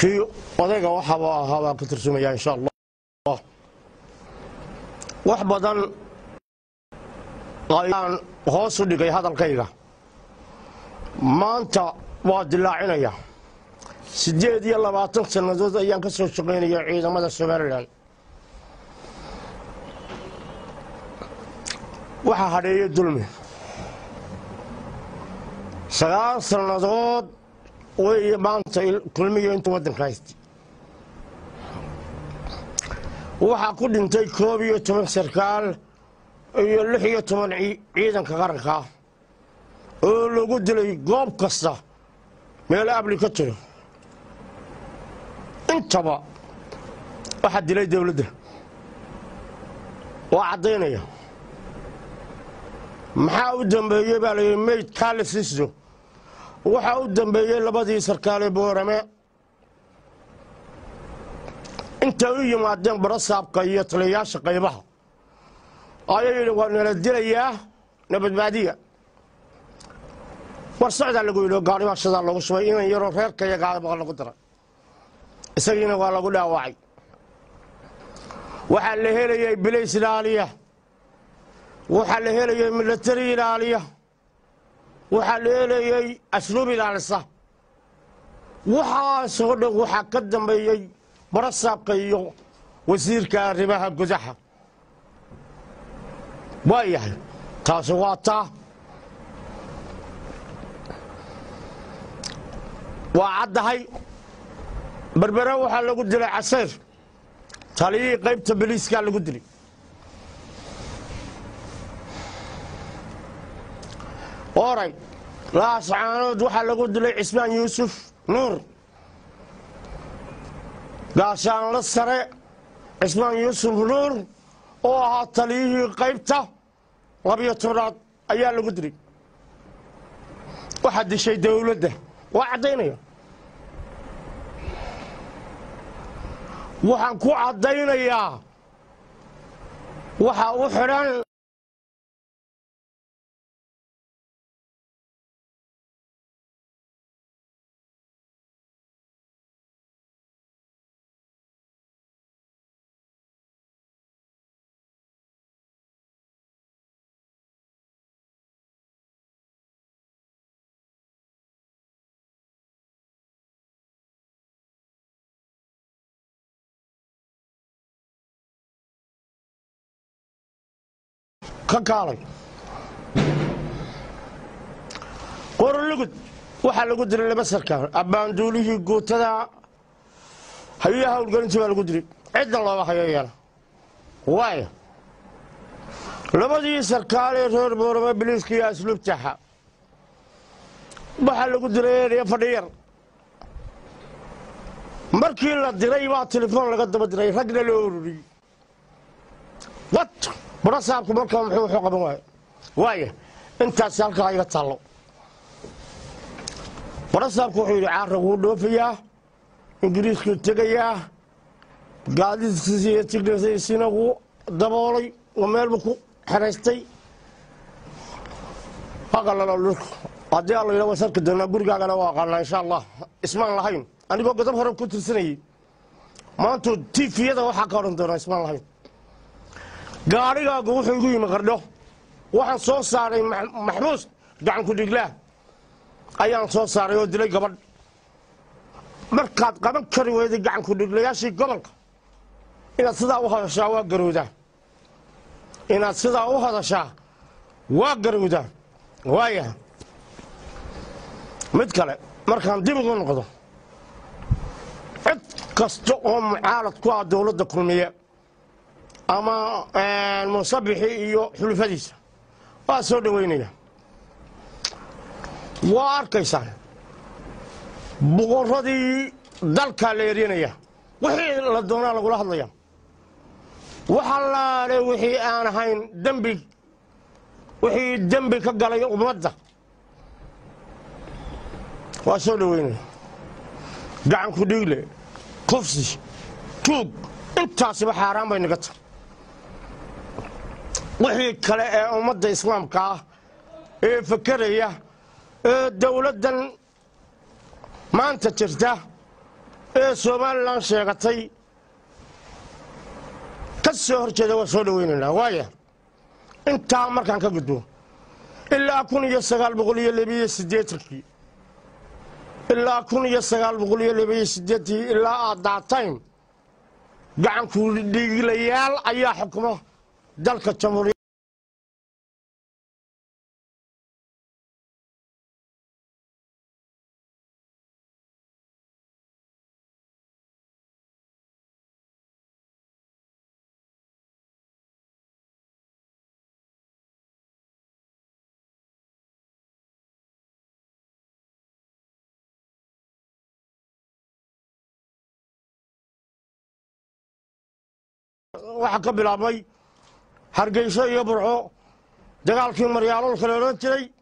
kii odayga waxaba ahaa waan ka tursumayaa insha allah wax badan ayaan hoos u dhigay hadalkayga maanta waa dilaacinaya siddeed iyo labaatan sannadood ayaan ka soo shaqaynaya ciidamada somalilan waxaa hadheeya dulmi sagaal sannadood wey maanta kulmiya inta waddanka haysta waxaa ku dhintay koob iyo toban sarkaal iyo lix iyo toban ciidanka qaranka oo lagu dilay goob kasta meelo abli ka jiro intaba waxaa dilay dowladda waa caddaynaya maxaa u dambeeyey baa layidhi mayd kaale siisdo waxaa u dambeeyey labadii sarkaale boorame intay u yimaadeen barasaabka iyo taliyayaasha qaybaha ayay yidhi waa nala dilayaa nabadbaadiya war socdaa lagu yidhi gaadhibaashadaa lagu shubay inan yaroo reerka yagaabaa lagu daray isagiina waa lagu dhaawacay waxaa la helayay bilays ilaaliya waxaa la helayay milatari ilaaliya waxaa la helayay asluub ilaalisa waxaasoo dhan waxaa ka dambeeyey barasaabka iyo wasiirka arrimaha gudaha waa yahay taasi waa taa waa caddahay berbere waxaa lagu dilay casayr taliyihii qaybta biliiskaa lagu dilay oray laascaanood waxaa lagu dilay cismaan yuusuf nuur gaashaanla sare cismaan yuusuf nuur oo ahaa taliyihii qaybta labiyo tobnaad ayaa lagu dilay waxaa dishay dowladda waa caddaynaya waxaan ku caddaynayaa waxaa u xidhan ka kaalay qorolugud waxaa lagu dilay laba sarkaal abbaanduulihii guutada hayaha howlgelintii baa lagu dilay cidna looga hayeeyana waaya labadii sarkaalee reer boorame biliiska iyo asluubtaha waxaa lagu dilay eedhiyo fadhiyar markii la diray baa telefoon laga daba diray ragna loo ururiyey wat barasaabku markaa muxuu wuxuu qaban waayo waaya intaas halkaa iga taallo barasaabku wuxuu yidhi caara wuu dhoofayaa ingiriiskuu tegayaa gaadiidkiisi iyo tigniisiina wuu daboolay oo meelbu ku xeraystay aqalalo dhulka haddii alla yidha wasarki doonaa gurigaagana waa aqaanaa insha allah ismaan lahayn anigoo godab hore ku tirsanayay maantuu tifiyada waxaa ka odhan doonaa ismaan lahayn gaadhigaagu wuxuu igu yimi qardho waxaan soo saaray maxbuus gacanku dhiglaah ayaan soo saaray oo dilay gabadh markaad qaban kari weyday gacanku dhiglayaashii gobolka inaad sidaa u hadashaa waa garowdaa inaad sidaa u hadashaa waa garowdaa waaya mid kale markaan dib ugu noqdo cid kasta oo mucaalad ku ah dowladda kulmiye ama musabixi iyo xulufadiisa waa soo dhoweynaya waa arkaysaan boqoradii dalkaa la eryanaya wixii la doonaa lagula hadlaya waxalaale wixii aan ahayn dembi wixii dembi ka galay ummadda waa soo dhoweynaya gacanku dhiigle kufsi tuug intaasiba xaaraan bay naga tahay wixii kale ee ummadda islaamka ah ee fakeraya ee dowladdan maanta jirta ee somalilan sheegatay ka soo hor jeeda waa soo dhaweynaynaa waaya intaa markaan ka gudbo ilaa kun iyo sagaal boqol iyo labiyo siddeetankii ilaa kun iyo sagaal boqol iyo labiyo siddeetii ilaa aadaatime gacanku dhiigilayaal ayaa xukuma dalka jamhuuriya waxaa ka bilaabmay hargeyso iyo burco dagaalkii maryaaloolka la odhan jiray